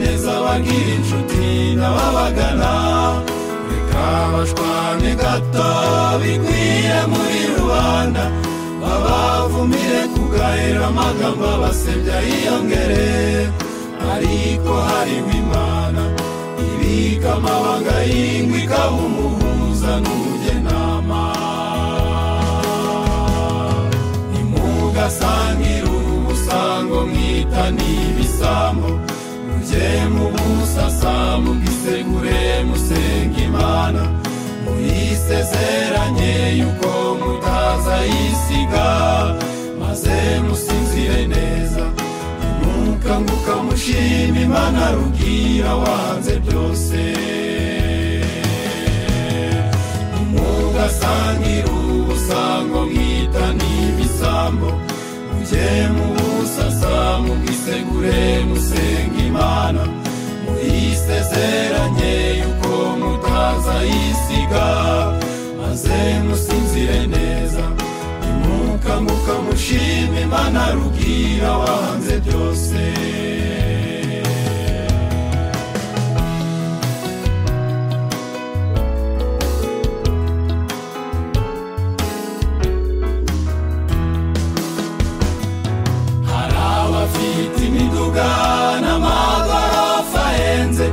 abagira inshuti n'ababagana reka bashwane gato bikwiye muri rubanda babavumire kugahera amagambo abasebya yiyongere ariko harimo imana ibika amabanga y'ingwe ikaba umuhuza n'umugenama nimugasangire umusango mwita n'ibisambo mujye mu busasa mubwisegure musenga imana muyisezeranye yuko mutazayisiga maze musinzire neza mukanguka mushima imana rubwira wanze byose mugasangire ubusango mwita n'ibisambo mujye mu busasa mubwisegure musenga imana muyisezeranye yuko mutazayisiga maze musinzire neza mukanguka mushima imana rubwira wanze byose hari abafite imiduga n'amagorofa ahenze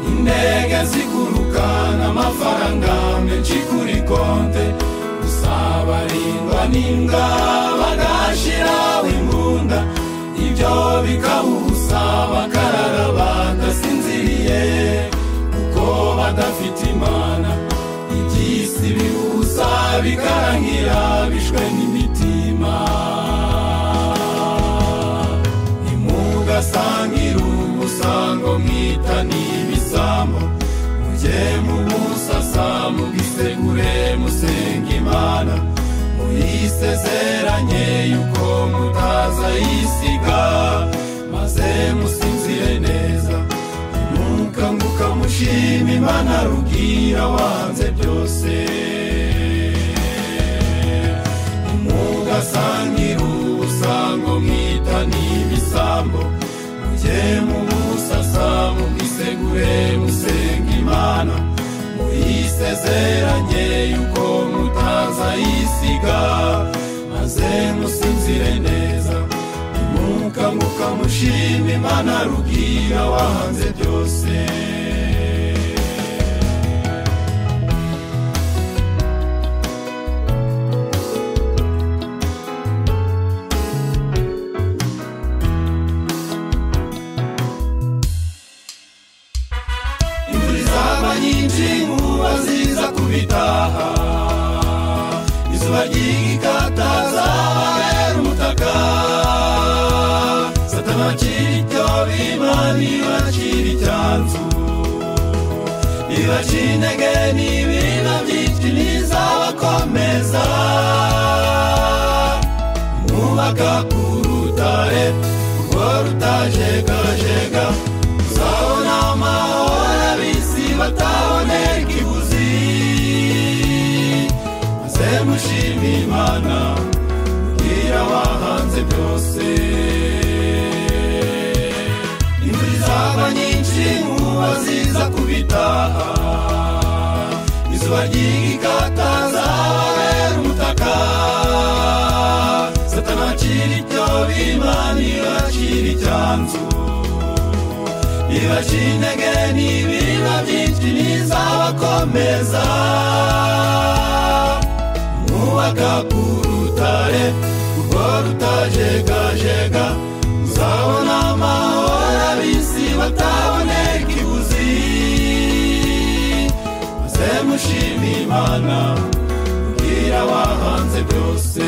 indege ziguruka n'amafaranga menshi kuri konte gusa barindwa n'imbwa bagashiraho imbunda ibyo bikabusa bakarara badasinziriye kuko badafite imana iby'isi bibusa bikarangira bishwe n'imitima nimugasangire umusango mwita n'ibisambo mujye mu busasa mubwisegure musenga imana muyisezeranye yuko mutazayisiga maze musinzire neza mukanguka mushima imana rubwira wanze byose mugasangire ubusango mwita n'ibisambo mujye mu busasa mubwisegure musenga imana muyisezeranye yuko mutazayisiga maze musinzire neza mukanguka mushima imana rubwira wanze byose imvura izaba nyinshi inkuba ziza kubitaha izuba ryigikataza abahera umutaka satana bakira ibyo bimani bakira icyanzu ibacira intege n'ibina byinshi ntizabakomeza mwubaka ku rutare urwo rutajegajega uzabona amahoro abisi batabonera ikibuzi maze mushima imana ubwira wahanze byose imvura izaba nyinshi inkuba ziza kubitaha izuba ryigikataza ababera umutaka satana akira ibyo bimani akira icyanzu ibacira intege n'ibina byinshi ntizabakomeza mwubaka ku rutare urwo rutajegajega uzabona amahoro abisi batabonera ikibuzi maze mushima imana ubwira wahanze byose